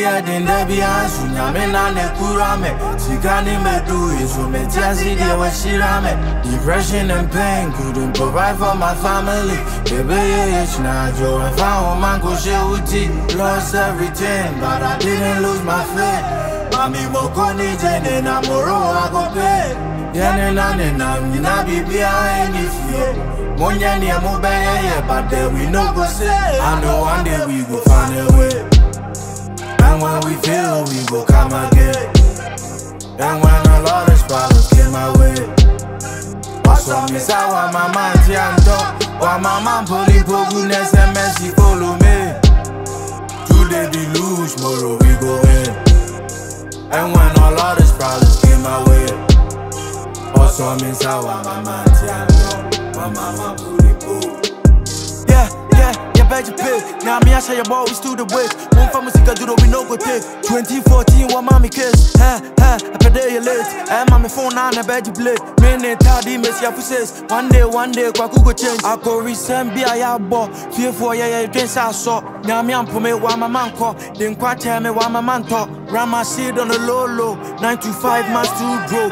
ɛden da bi anso nyame na ne kura me sika ne mɛdu yi so mete ase deɛ wɔahyira me depression and pain couldn't provide for my family yɛbɛyɛ yɛkyina adwo ɛmfa ho ma nkɔhyɛ wo ti lost everything but I didn't lose my faith Mami moko ni jene na moro agope Yene na ne na nyina bibia eni fie Monye ni emu beye ye but then we no go say I know one day we go find a way And when we fail we go come again And when a lot of problems came my way Also me sa wa mama anti anto Wa mama poli pogu nese mercy follow me Today the lose, tomorrow we go in and when all of these problems came my way, also I'm inside why my mind my mama booty boo. Yeah, yeah, yeah, bet you pay. Now me, I say your boy, we still the way. One for music, I do the we no go take. 2014, what mommy kiss? Ha, ha, I pay day late. And mommy phone now, I bet you play. Minute, tardy, miss your says. One day, one day, kwa go change. I go resend be a ya bo. Fear for ya, ya, dance I saw. Now me, I'm for me, why my man call. Then quite tell me why my man talk. Ram my seed on the low, low. 9 to 5, man, still broke.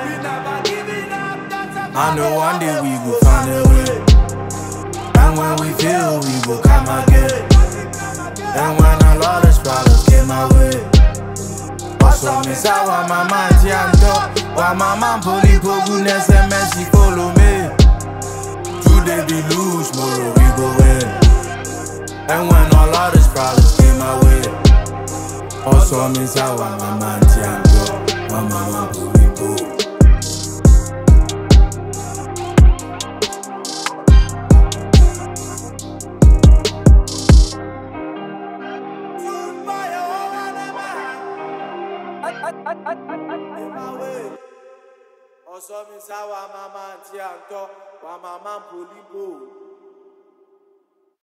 I know one day we go find a way. And when we fail, we go come again. And when a lot of problems came my way. Also, me say why my mind anto, why my man poli pogu nese mercy follow me. Today we lose, tomorrow we go in. And when all of these problems came my way. Also, me say why my mind anto, why my man poli pogu. Ọsọ mi sá wa máa máa ti à ń tọ́ wa máa máa ń polí bò.